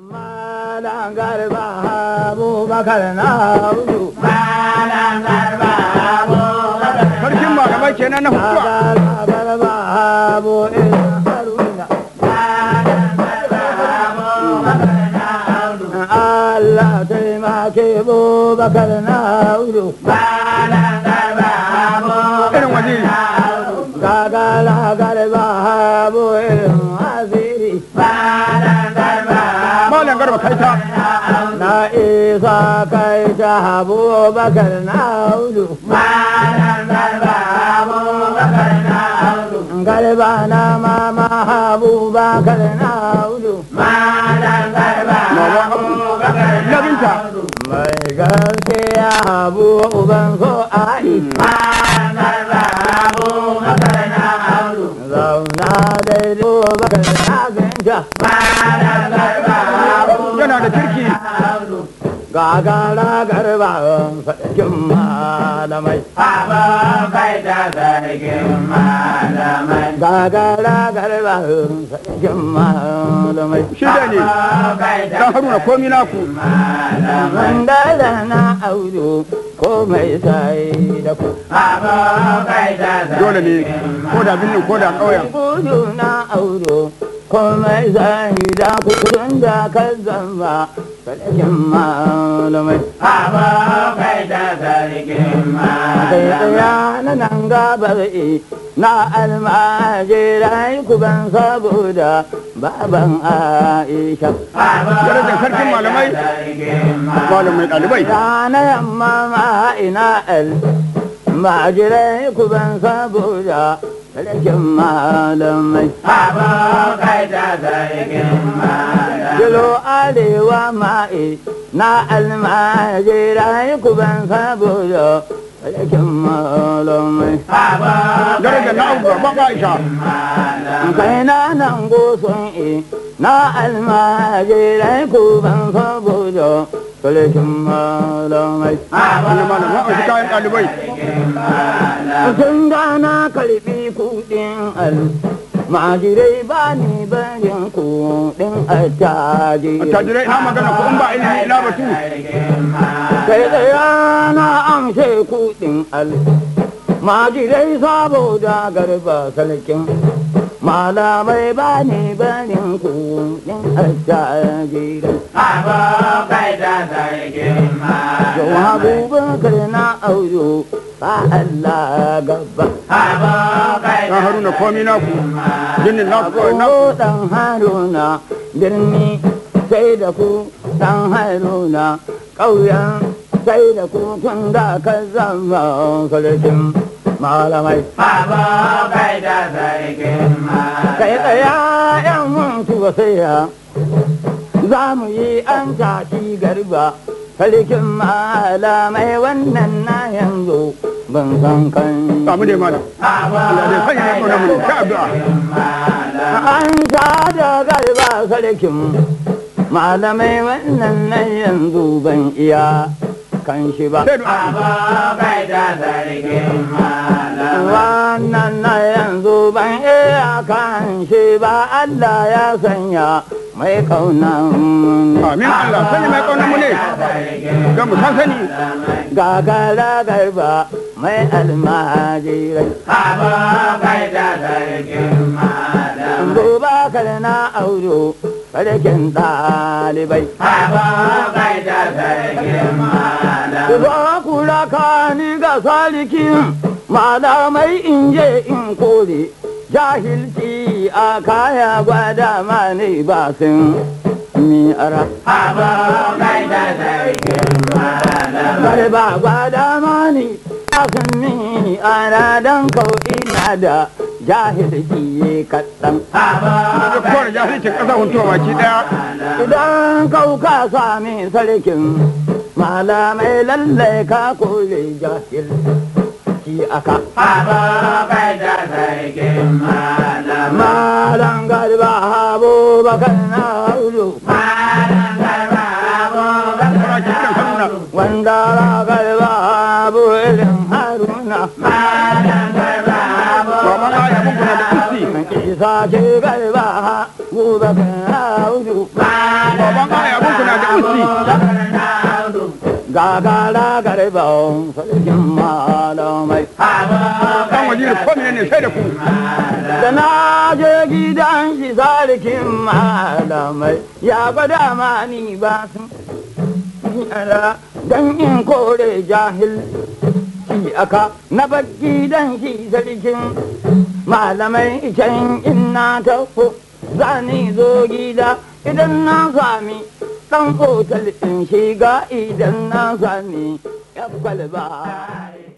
Malam garba Abubakar na hudu. Malam garba Abubakar na sarkin malamai kenan na hutuwa Malam garba Abu Irin Haruna. Allah taimake Abubakar na hudu. irin waziri Gagala garba Abu Irin Aziri. malam garba kaita Na isa kai ta Abubakar na hudu. Garba na mama Abubakar na hudu. mama na binta Mai gaskiya abu uban so ai. Zauna daidai Abubakar na ganta. yana da kirki Gagara garba sarkin malamai. Gagara garba sarkin malamai. shi da ne dan haruna komi naku Wanda da na audu ko mai sai da ku. dole ne ko da binnin ko da ƙauyen Gudu na audu ko mai sai da ku tun da ka zama sarkin malamai. Kai tsaya na nan gabar e na almajirai ku ban saboda baban Aisha. darajar sarkin malamai malamai ɗalibai Rana yamma ma ina al majirai ku ban saboda sarkin malamai. Kilo arewa ma'i na almajirai ku ban saboda sarkin malamai. darajar na abu ban aisha kai na nan goson e na almajirai ku ban saboda sarkin malamai. wannan malam na ɗauki kayan ɗalibai Sun gana karfi kuɗin al majirai ba ni barin kuɗin attajiri. attajirai ina magana ko in ba ilimi ina batu Kai tsaya na amshe kuɗin al majirai saboda garba sarkin malamai ba ni barin kuɗin attajiri. Yau abubakar na auyo ba Allah gaba. dan haruna komi naku binnin naku kawai naku Ko ɗan haruna birni sai da ku ɗan haruna ƙauyen sai da ku tun da ka zama sarkin malamai. Kai tsaya ‘yan mutu ba sai ya za mu yi an tashi garba sarkin malamai wannan na yanzu ban san kan samu dai malam Allah dai sanya ya kauna mu ta addu'a an sa da garba sarkin malamai wannan na yanzu ban iya kan shi ba sai du'a wannan na yanzu ban iya kan shi ba Allah ya sanya mai kaunan amin Allah sanya mai kauna mu ne ga mu san sani gagara garba mai almajirai Abubakar na auro sarkin ɗalibai. Ba kula ka ni ga salikin malamai in je in kore jahilci a kaya gwada mani ba sun mi ara. Bari ba gwada mani ba sun mi ara don kau ina da jahilci kaɗan. da kowane jahilcin ƙasa huntuwa baki ɗaya Idan kauka sami sarkin malamai lallai ka kore jahil ki aka. Malam garba abubakar na hudu fara ki kiran haruna wanda garba abu irin haruna. ba ma aya mun kuna da kusi Isa ce garba abubakar na hudu. baban aya abun kuna da usi gagara garban sarkin malamai dan wajiri ko ne sai da ku da na je gidan shi sarkin malamai ya gwada mani ba su yara don in kore jahil shi aka na bar gidan shi sarkin malamai can in na taho za ni zo gida idan na sami dan otal in shiga idan na sami ya kwalba